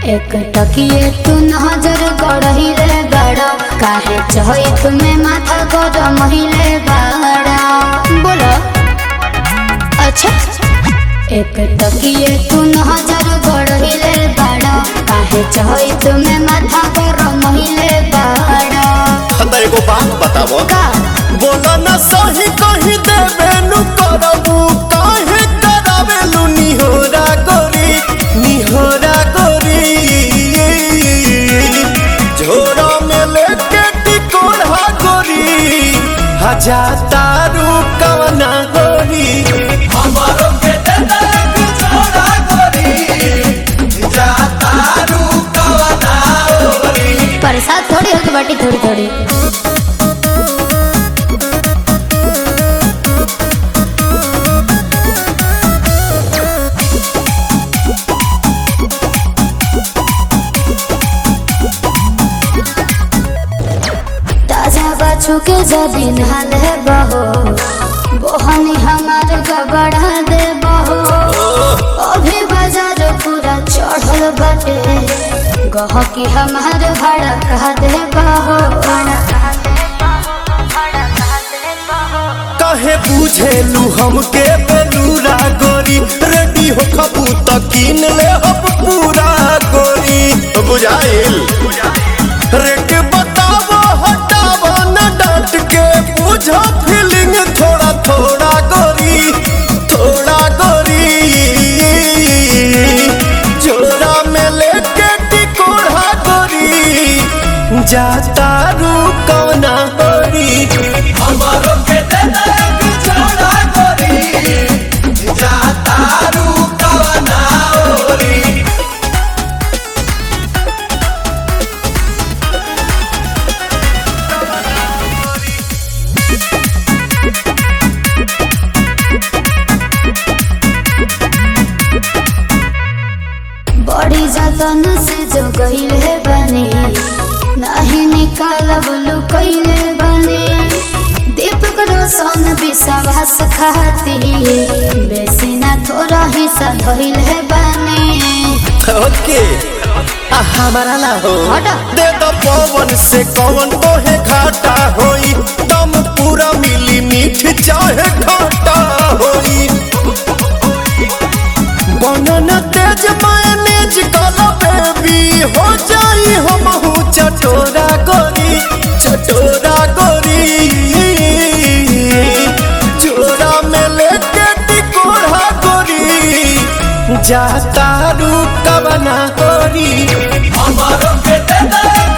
एक टकिए तू नजर गड़हिले बड़ा काहे चहई तुम्हें माथा गरम हिले बड़ा बोलो अच्छा एक टकिए तू नजर गड़हिले बड़ा काहे चहई तुम्हें माथा गरम हिले बड़ा हमरा एगो बात बताबो का बोला ना सही कही देबे नु करबू काहे करावेलू निहोरा गोरी निहोरा गोरी झोरा में लेके टिकोड़ा गोरी हजा तारू कवना गोरी हमारो के देता एक झोरा गोरी जा तारू कवना गोरी प्रसाद थोड़ी होके बाटी थोड़ी थोड़ी ताजा बाछू के जबीन हाल है बहो बोहनी हमार गबड़ा दे बहो अभी बाजार पूरा चढ़ल बाटे गह की हमार भाड़ा कह दे बहो काहे बुझेलू हमके बेलूरा गोरी रेडी हो खबू त कीन ले हम पूरा गोरी बुझाइल रेट बतावो हटावो न डांट के बुझो फीलिंग थोड़ा थोड़ा गोरी थोड़ा गोरी जोरा में लेके टिकोड़ा गोरी जाता रू कौना गोरी हमारो के देता एक जोड़ा गोरी जाता रू कौना गोरी बड़ी जतन से जो गईले बने नहीं निकालब लुकैले बने दीपक रोशन विश्वास खाती बेसी ना थोड़ा हिस्सा धइले बने ओके आ हमारा ना हो हटा। दे दो पवन से कौन तोहे घाटा होई दम पूरा मिली मीठ चाहे घाटा होई बनन तेज मायनेज कला बेबी हो जाई हम चटोरा गोरी चटोरा गोरी चोरा में लेके टिकोड़ा गोरी जाता रू कवना गोरी हमारो के दे दे